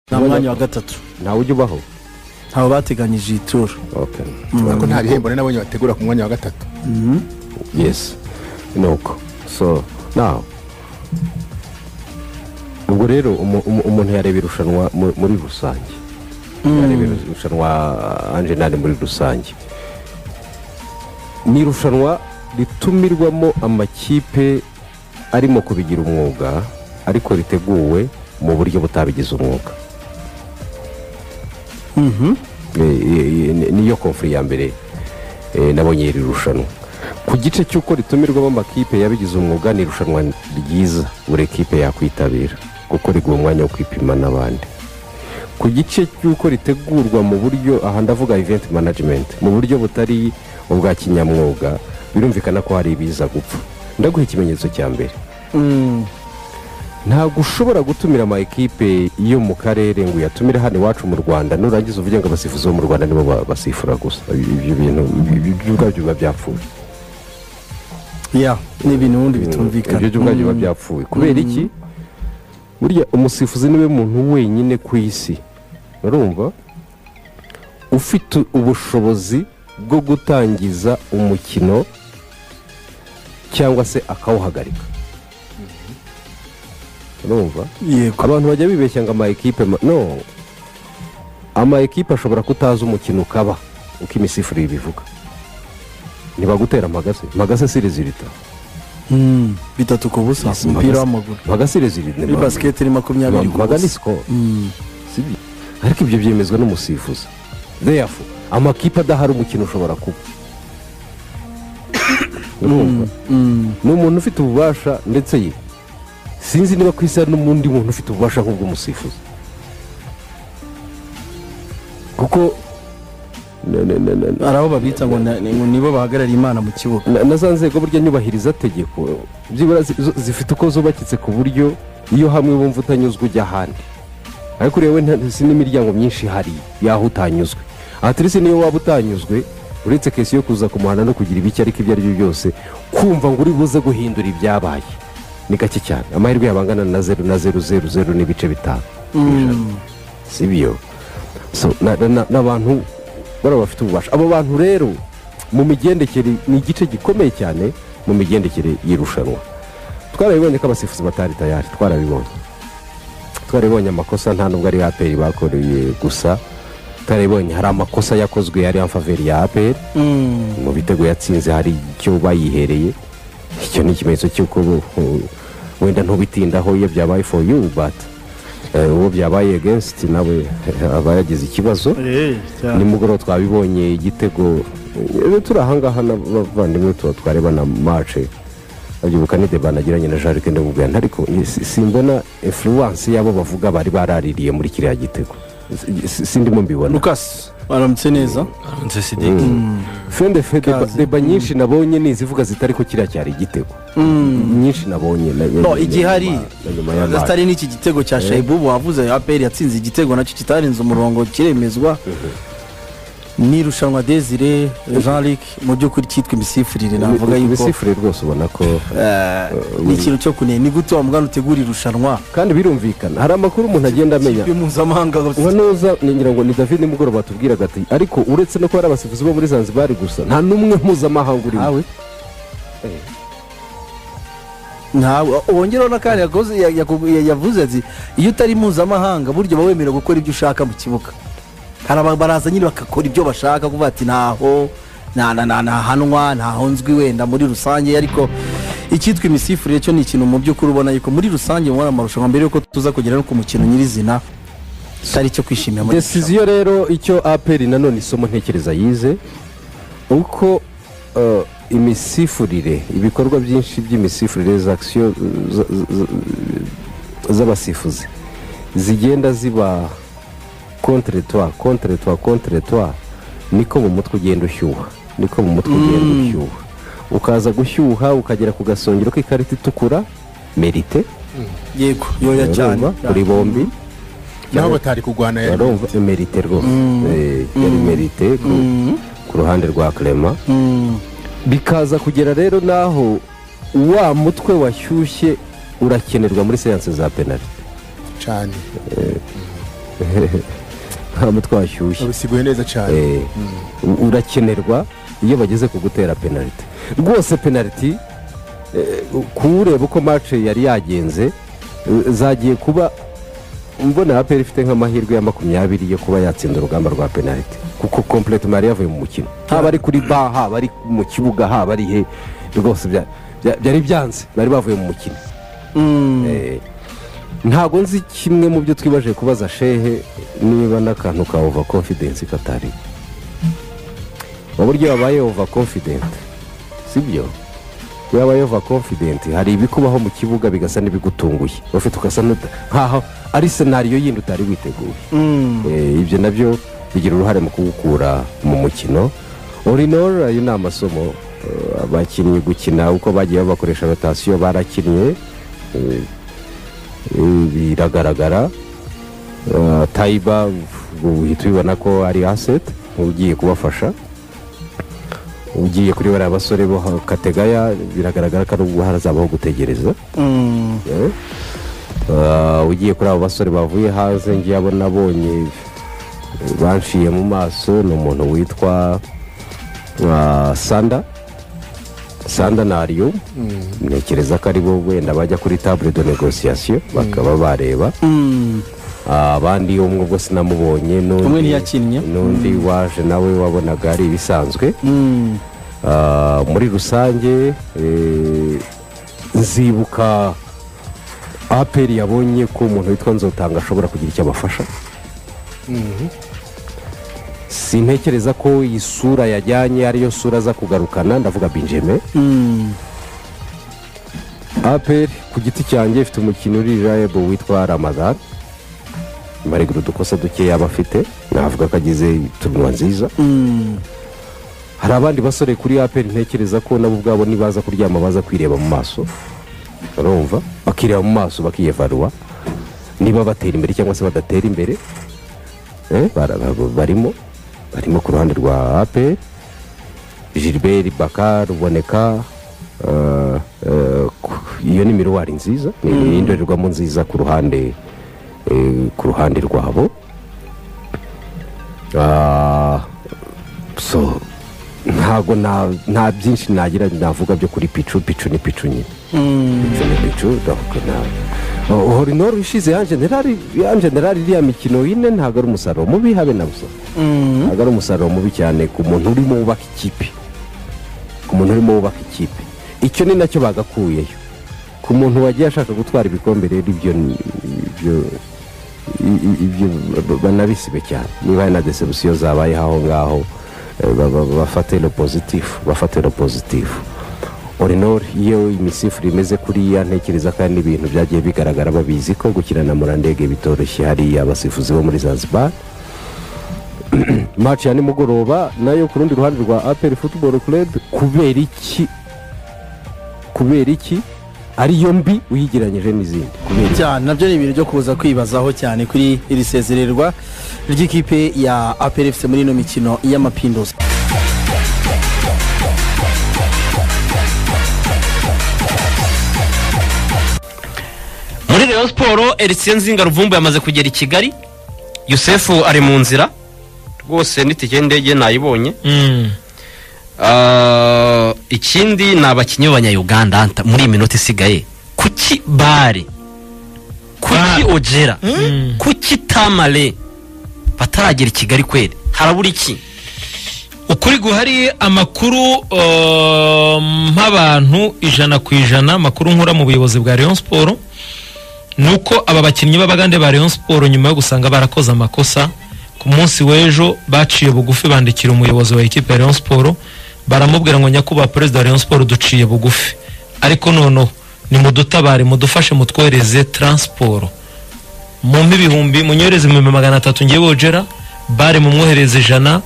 nta mwanya wa gatatu ntawe ujya ubaho ntawe bateganyije iyi turu oke ko nta bihembo n'abonye bategura ku mwanya wa gatatu yesi ni uko so nawe ubwo rero umu- umu- umuntu yareba irushanwa mu- muri rusange yareba irushanwa anjenali muri rusange ni irushanwa ritumirwamo amakipe arimo kubigira umwuga ariko riteguwe mu buryo butabigize umwuga E, e, e, ni- niyo konfuri ya mbere e, nabonye iri rushanwa ku gice cy'uko ritumirwamo amakipe yabigize umwuga ni irushanwa ryiza buri kipe yakwitabira kuko riguha umwanya wo kwipima n'abandi ku gice cy'uko ritegurwa mu buryo aha ndavuga event management mu buryo butari ubwa kinyamwuga birumvikana ko hari ibiza gupfa ndaguha ikimenyetso cya mbere ntabwo ushobora gutumira ama ekipe yo mu karere ngo uyatumire hano iwacu mu rwanda nurangiza uvuge ngo abasifuzi bo mu rwanda nibo ba- basifura gusa ibyo bintu ibyo byo ubwabyo biba byapfuye ya ni ibintu ubundi ibyo byo bitumvikana ubwabyo biba byapfuye kubera iki burya umusifuzi niwe muntu wenyine ku isi urumva ufite ubushobozi bwo gutangiza umukino cyangwa se akawuhagarika urumva yego abantu bajya bibeshya ngo ama ekipe ma- no ama ekipe ashobora kutaza umukino ukaba uko imisifurire ibivuga ntibagutera amagase magase si rezilita Mm, bitatu ku busa Yes, umupira magasi- w'amaguru magase rezilita muri basiketi ni makumyabiri ku magana busa sikoro sibyo ariko ibyo byemezwa n'umusifuzi therefor amakipe adahari umukino ushobora kuba Urumva? ni umuntu ufite ububasha ndetse ye sinzi niba ku isi hari n'undi muntu ufite ububasha nk'ubw'umusifuzi kuko na- na- na- na- hari aho babita ngo na- ngo nibo bahagarariye imana mu kibuga na- na za nzego burya nyubahiriza tegeko byibura zi- zo- zifite uko zubakitse ku buryo iyo hamwe wumva utanyuzwe ujya ahandi ariko ureba we nta- si n'imiryango myinshi ihari y'aho utanyuzwe atirisi niyo waba utanyuzwe uretse kesi yo kuza ku muhanda no kugira ibiki ariko ibyo ari byo byose kumva ngo uri buze guhindura ibyabaye ni gake cyane amahirwe yaba angana na zeru na zeru zeru zeru n'ibice bitanu si byo So, na- na- na- n'abantu bariya bafite ububasha abo bantu rero mu migendekere ni igice gikomeye cyane mu migendekere y'irushanwa twarabibonye ko abasifuzi batari tayari twarabibonye twarabibonye amakosa nta nubwo ari aperi bakoreye gusa twarabibonye hari amakosa yakozwe yari amfaveri ya aperi mu bitego yatsinze hari icyo bayihereye icyo ni ikimenyetso cy'uko bo- ho- wenda ntubitindaho iyo byabaye for you but eh, uwo byabaye against nawe eh, aba yagize ikibazo nimugoroba twabibonye igitego eh, turi ahangaha n'abavandimwe tuba twareba na mace abyibuka ni deba nagiranye na jean luc ndamubwira ariko eh, si- simbona influence y'abo bavuga bari baraririye muri kiriya gitego Si- si- sindimo mbibona lukasi aramutse neza nze sidiki fende fe deba, Kaze. deba nyinshi nabonye ni izivuga zitari ko kiriya cyari igitego nyinshi nabonye na- na- no na- igihari na- na nyuma ya match. atari n'iki gitego cya shayibubu wavuze aperi yatsinze igitego nacyo kitarenze umurongo kiremezwa ni irushanwa desire jean luc mu by'ukuri cyitwa imisifurire navuga yuko ibisifure rwose ubona ko eh, ni ikintu cyo kunenya ni gute wa mwana utegura irushanwa kandi birumvikana hari amakuru umuntu agenda amenya ikipe mpuzamahanga nka nuza ngira ngo ni david nimugoroba batubwiraga ati ariko uretse no kuba ari abasifuzi bo muri zanzibari gusa nta n'umwe mpuzamahanga urimo ntawe ntawe wongeraho n'akandi yakoze- ya- yakubu- ya- yavuze ati iyo utari mpuzamahanga burya uba wemerewe gukora ibyo ushaka mu kibuga hari aba- baraza nyine bagakora ibyo bashaka kuvuga ati ntaho nta- nta- nta- ntahanwa ntaho nzwi wenda muri rusange ariko icyitwa imisifurire cyo ni ikintu mu by'ukuri ubona yuko muri rusange mubona amarushanwa mbere y'uko tuza kugera no ku mukino nyirizina atari icyo kwishimira muri desiziyo rero icyo aperi nanone isomo ntekereza yize uko eh, imisifurire ibikorwa byinshi by'imisifurire za akisiyo za- za- za- z'abasifuzi zigenda ziba kontretwa kontretwa kontretwa niko mu mutwe ugenda ushyuha niko mu mutwe ugenda ushyuha ukaza gushyuha ukagera ku gasongero k'ikarita itukura merite yego yoya cyane urumva, kuri bombi naho batari kurwana ya- urumva emerite rwose Eh, yari emerite ku, ku ruhande rwa clement bikaza kugera rero naho wa mutwe washyushye urakenerwa muri seanse za penalite cyane ntabwo twashyushye babisiguye neza cyane Eh, u- urakenerwa iyo bageze ku gutera penaliti rwose penaliti eh, kureba uko mace yari yagenze eh, zagiye kuba mbona aperi ifite nk'amahirwe ya makumyabiri yo kuba yatsinda urugamba rwa penaliti kuko kompleti mari yavuye mu mukino haba ari kuri ba haba ari mu kibuga haba ari he rwose bya- bya- byari byanze bari bavuye mu mukino Eh, ntabwo nzi kimwe mu byo twibaje kubaza shehe niba n'akantu ka ova confidence katari mu buryo wabaye ova confident sibyo iyo wabaye ova confident hari ibikubaho mu kibuga bigasa n'ibigutunguye ufite ugasa n'uta- nkaho ari senariyo yindi utari witeguye Eh, ibyo nabyo bigira uruhare mu kugukura mu mukino orinoro ayo ni amasomo eh, abakinnyi gukina uko bagiye bakoresha rotasiyo barakinnye eh, eh, biragaragara Eh, tayiba ubu uhita ubibona ko ari aseti ugiye kubafasha ugiye kuri bariya basore bo ha- kategaya biragaragara ko ari ubwo harazabaho gutegereza Eh, ah, ugiye kuri abo basore bavuye hanze ngiye abo nabonye eh, banciye mu maso ni umuntu witwa ah, sanda sanda na ariyo ntekereza ko ari bo wenda bajya kuri table de negociation bakaba bareba Ah, abandi umwe ubwo sinamubonye n'undi- Umwe ntiyakinnye. n'undi waje nawe wabonaga ari ibisanzwe Ah, muri rusange eh, nzibuka aperi yabonye ko umuntu witwa nzotanga ashobora kugira icyo abafasha sintekereza ko iyi sura yajyanye ariyo sura aza kugarukana ndavuga benjamin aperi ku giti cyanjye ifite umukinnyi uri jayebo witwa ramadan marigura udukosa duke yaba afite navuga ko agize turunuwa nziza hari abandi basore kuri aperi ntekereza ko nabo ubwabo nibaza kuryama baza kwireba mu maso barumva bakireba mu maso bakiyevaruwa niba batera imbere cyangwa se badatera imbere Eh, bara- ba- barimo barimo ku ruhande rwa aperi gilbert bakar ruboneka eh, eh, ku- iyo ni miruwari nziza ni indorerwamo nziza ku ruhande eh, ku ruhande rwabo Ah, so ntago na- nta byinshi nagira navuga byo kuri picu picu ni picu nyine picu ni picu donc na horinoro ishize ya generali ya generali iriya mikino ine ntago ari umusaruro mubi habe na busa ntago ari umusaruro mubi cyane ku muntu urimo wubaka ikipe ku muntu urimo wubaka ikipe icyo ni nacyo bagakuyeyo ku muntu wagiye ashaka gutwara ibikombe rero ibyo ni- ibyo i- i- ibyo ba- banabisibe cyane niba hari na desebusiyo zabayeho aho ngaho eh, ba- ba- bafate lo pozitifu bafate lo pozitifu orinor iyo imisifuri imeze kuriya ntekereza kandi ibintu byagiye bigaragara babizi ko gukina na murandege bitoroshye hariya abasifuzi bo muri zanzibar match ya nimugoroba nayo ku rundi ruhande rwa aperi football club kubera iki kubera iki ariyo mbi uyigeranyije n'izindi kubera iki cyane nabyo ni ibintu byo kuza kwibazaho cyane kuri iri sezererwa ry'ikipe ya aperi efuse muri ino mikino y'amapinduzi muri rayon siporo eritse nzinga ruvumbu yamaze kugera i kigali yusefu ari mu nzira rwose n'itike y'indege nayibonye Ah, ikindi ni abakinnyi b'abanyayuganda nta- muri iyi minota isigaye kuki bare kuki ojera kuki tamare bataragera i kigali kweri harabura iki ukuri guhari amakuru uh, mp'abantu ijana ku ijana amakuru nkura mu buyobozi bwa rayon siporo ni uko aba bakinnyi b'abagande ba rayon siporo nyuma yo gusanga barakoze amakosa ku munsi w'ejo baciye bugufi bandikira umuyobozi wa ekipe ya rayon siporo baramubwira ngo nyakubahwa perezida wa rayon siporo duciye bugufi ariko noneho ni mudutabare mudufashe mutwohereze taransiporo mumpe ibihumbi munyohereze ibihumbi magana atatu ngewe wogera bare mumwohereze ijana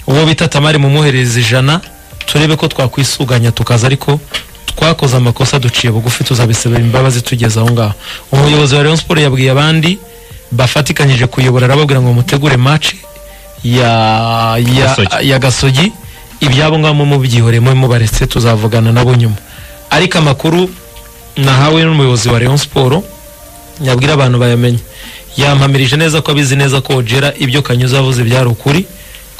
uwo bita tamari mumwohereze ijana turebe ko twakwisuganya tukaza ariko twakoze amakosa duciye bugufi tuzabisabira imbabazi tugeze aho ngaho umuyobozi wa rayon siporo yabwiye abandi bafatikanyije kuyobora arababwira ngo mutegure maci ya ya Gasogi. ya gasogi ibyabo ngabo mubyihoremo mubaretse tuzavugana nabo nyuma ariko amakuru nahawe n'umuyobozi wa rayon siporo yabwira abantu bayamenye yampamirije neza ko abizi neza ko ojera ibyo kanyuza yavuze byari ukuri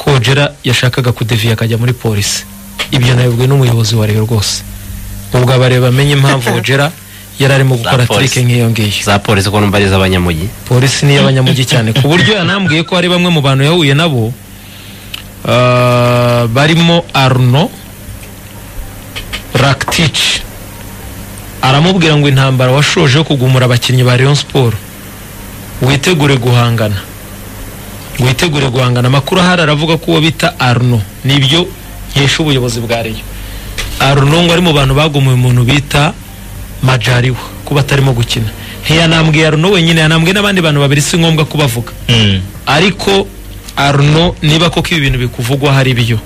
ko ojera yashakaga kudeviya akajya muri polisi ibyo nabibwiwe n'umuyobozi wa rayon rwose ubwo abareba amenye impamvu ojera yari arimo gukora polisi. trike nk'iyo ngiyo za polisi ko numva ari iz'abanyamugi polisi ni iy'abanyamujyi cyane ku buryo yanambwiye ko hari bamwe mu bantu yahuye nabo ah, barimo arno rakitici aramubwira ngo intambara washoje yo kugumura abakinnyi ba rayon siporo witegure guhangana witegure guhangana amakuru ahari aravuga ko uwo bita arno nibyo nkesha ubuyobozi bwa rayon arno ngo ari mu bantu bagumuye umuntu bita majariwa kuba atarimo gukina ntiyanambwiye arno wenyine yanambwiye n'abandi bantu babiri si ngombwa kubavuga ariko arno niba koko ibi bintu bikuvugwa hari byo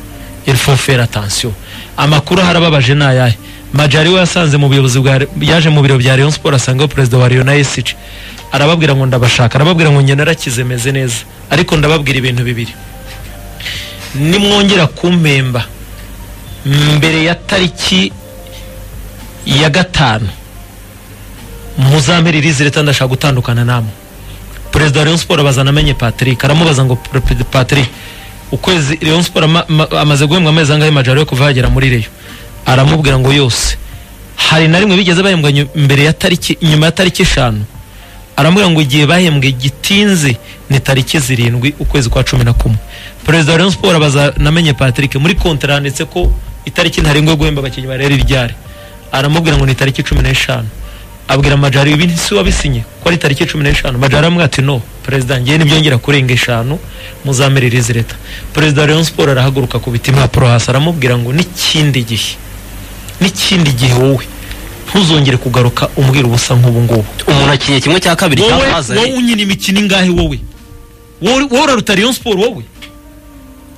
il faut faire attention amakuru harababaje ni ayahe majari we yasanze mu buyobozi bwa yaje mu biro bya Rayon Sport asangaho perezida wa Rayon na ESG arababwira ngo ndabashaka arababwira ngo njye narakize meze neza ariko ndababwira ibintu bibiri nimwongera kumpemba mbere ya tariki ya gatanu muzampere irizi leta ndashaka gutandukana namwe perezida wa Rayon Sport bazana amenye Patrick aramubaza ngo "Pre- Patrick ukwezi Rayon Sport ama- ma- amaze guhembwa amezi angahe majari yo kuva yagera muri Rayon aramubwira ngo yose hari na rimwe bigeze bahembwa nyu- mbere ya tariki nyuma ya tariki eshanu aramubwira ngo igihe bahembwe gitinze ni tariki zirindwi ukwezi kwa cumi na kumwe perezida wa Rayon Sport abaza namenye Patrick muri kontra handitse ko itariki ntarengwa yo guhemba abakinnyi ba Real ryari aramubwira ngo ni tariki cumi n'eshanu abwira Majari ibi si wabisinye ko ari tariki cumi n'eshanu Majari aramubwira ati no perezida ngewe nibyongera kurenga eshanu muzamerereze leta perezida wa Rayon Sport arahaguruka ku biti impapuro hasi aramubwira ngo n'ikindi gihe n'ikindi gihe wowe ntuzongere kugaruka umbwira ubusa nk'ubu ngubu umuntu akinye kimwe cya kabiri wowe cyamaze wowe unyina imikino ingahe wowe wowe wowe uraruta Rayon Sport wowe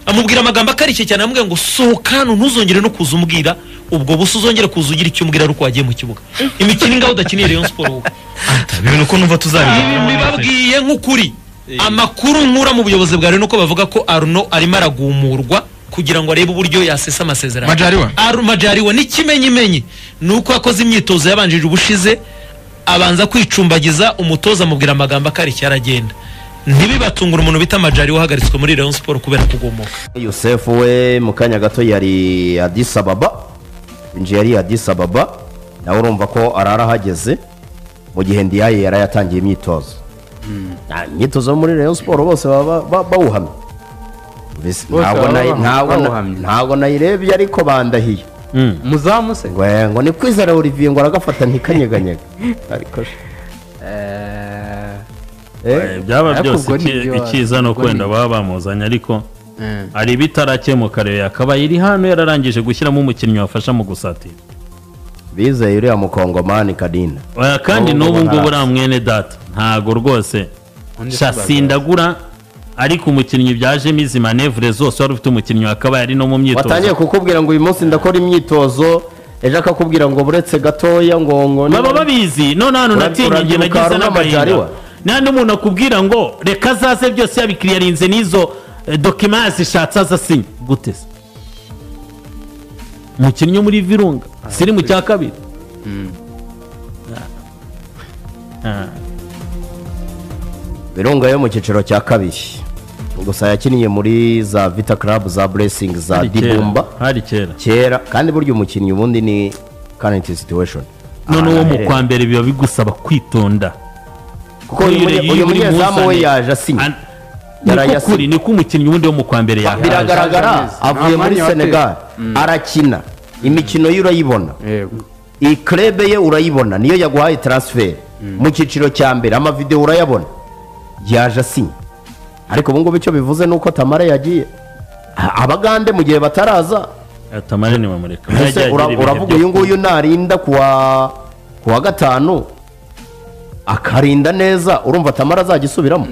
amubwira amagambo akarishye cyane amubwira ngo sohoka hano ntuzongere no kuza umbwira ubwo busa uzongere kuza ugira icyo umbwira ari uko wagiye mu kibuga imikino ingahe udakeneye Rayon Sport wowe ibintu ko numva ibi mbibabwiye nk'ukuri amakuru nkura mu buyobozi bwa Rayon uko bavuga ko Arno arimo aragumurwa kugira ngo arebe uburyo yasesa amasezerano Majariwa? Aru- Majariwa n'ikimenyimenyi ni uko yakoze imyitozo yabanjije ubushize abanza kwicumbagiza umutoza amubwira amagambo akarishye aragenda ntibibatungure umuntu bita Majariwa uhagaritswe muri Rayon Sport kubera kugomoka Yusef we mu kanya gato yari Addis Ababa inzu yari Addis Ababa nawe urumva ko arara ahageze mu gihe ndiyaye yari yatangiye imyitozo Ah, imyitozo yo muri Rayon Sport bose baba ba- bawuhamye Mbese Bose ntabwo baba nayi- bawu- ntabwo na- bawuhamye. ntabwo nayirebye ariko bandahiye umuzamu se ngo eh, ngo ni kwizera Olivier ngo aragafata ntikanyeganyega ariko sha, Eh, eh, byaba Ariko byose ubwo ni iki- ibyo- ikiza ni ubwo ni- ukwenda baba bamuzanye ariko eh. hari ibitarakemuka rero yakabaye iri hano yararangije gushyiramo umukinnyi wafasha mu gusatira bizeye uriya mukongomani Kadina Oya, kandi Ubu n'ubu ngubu ntazi. ngubu uriya mwene data ntago rwose Undi sha sibagaza. sindagura ariko umukinnyi byajemo izi manevure zose wari ufite umukinnyi wakabaye ari no mu watangiye myitozo kukubwira ngo uyu munsi ndakora imyitozo ejo akakubwira ngo buretse gatoya ngo ngo baba babizi none hano Ura- natinye igihe urabyibuka nagize Haruna n'agahinda Majaliwa? nta n'umuntu akubwira ngo reka azaze byose yabikiriyarinze n'izo eh, dokima zishatse azasinye gute se umukinnyi wo muri virunga siri mu cya kabiri Ah. birunga yo mu cyiciro cya kabiri gusa yakiniye muri za vita club za blessing za Hari kera, dibumba hari kera kera kandi burya umukinnyi ubundi ni current situation none Ahantu uwo mu aherereye. kwa mbere biba bigusaba kwitonda kuko uyu munye- uyu munyezamu we yaje asinye Yaraye asinye. asinye niko umukinnyi wundi wo mu kwa mbere yaje biragaragara Nta avuye muri mwanya wateye. senegal arakina imikino ye urayibona yego iyi krebe ye urayibona niyo yaguhaye transfer mu cyiciro cya mbere amavideo urayabona yaje asinye ariko ubu ngubu icyo bivuze ni uko tamara yagiye A- abagande mu gihe bataraza atamara ni mamureka ese ura- uravuga uyu nguyu narinda kuwa kuwa gatanu akarinda neza urumva tamara azajya isubiramo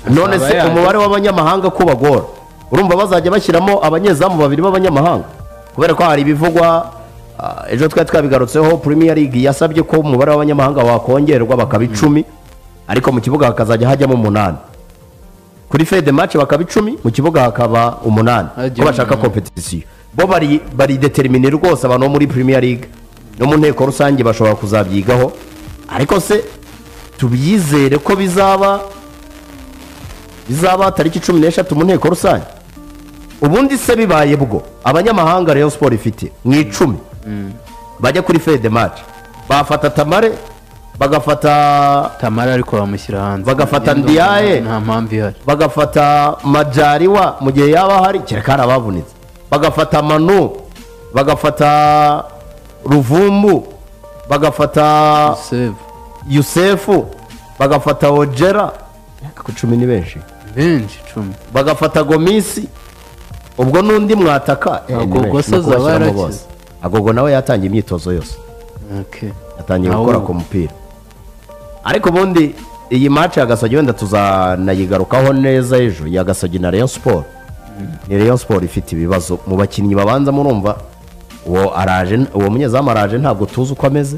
none se yaje. umubare w'abanyamahanga ko bagora urumva bazajya bashyiramo abanyezamu babiri b'abanyamahanga kubera ko hari ibivugwa ah, ejo twari twabigarutseho premier league yasabye ko umubare w'abanyamahanga wakongerwa bakaba icumi ariko mu kibuga hakazajya hajyamo umunani kuri fede match bakaba icumi mu kibuga hakaba umunani Hajya ko bashaka umunani. competition bo bari bari determine rwose abantu bo muri premier league no mu nteko rusange bashobora kuzabyigaho ariko se tubyizere ko bizaba bizaba tariki cumi n'eshatu mu nteko rusange ubundi se bibaye bwo abanyamahanga rayon siporo ifite mu icumi bajya kuri fedemari bafata tamare bagafata tamara ariko bamushyira hanze Bagafata Ngendo Ndiaye. nta mpamvu ihari bagafata majariwa mu gihe yaba hari kereka abavunitse bagafata manu bagafata ruvumbu bagafata save yusefu bagafata ojera ku cumi ni benshi benshi icumi bagafata gomisi ubwo n'undi mwataka eh, ni Agogo benshi, se ni zaba kubashyiramo yarakize. bose. agogo nawe yatangiye imyitozo yose okay yatangiye Nawe gukora ubu. ku mupira ariko ubundi iyi match ya gasogi wenda tuzanayigarukaho neza ejo ya gasogi na rayon sport ni rayon sport ifite ibibazo mu bakinnyi babanza murumva uwo araje uwo munyezamu araje ntabwo tuzi uko ameze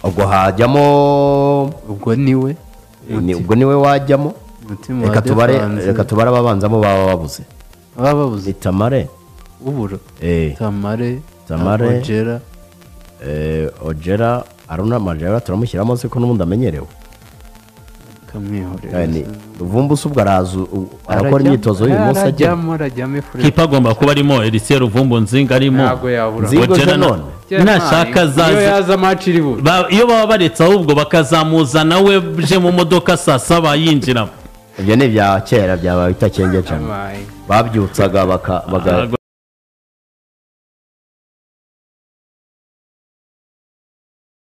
ubwo hajyamo ubwo niwe ni- ubwo niwe wajyamo umutima reka tubare Defanse. reka tubare ababanzamo baba babuze baba babuze ni tamare uburo eh, tamare Tamare. Abogera. eh, ojera aruna majera turamushyiramo se ko n'ubundi amenyerewe kamwihorera Yani, ruvumbu se ubwo araza u- arakora Arajya- imyitozo y'uyu munsi ajya arajyamo arajyamo ifure kipa agomba kuba arimo erisiye ruvumbu nzinga arimo ntabwo yabura Nzi- Zigo Ojeda na- Zenon. nashaka Ntari. iyo zaza yaza maci iri bube ba- iyo baba baretse ahubwo bakazamuzana we uje mu modoka saa saba yinjiramo ibyo ni ibya kera byaba bitakenge cyane babyutsaga baka baga-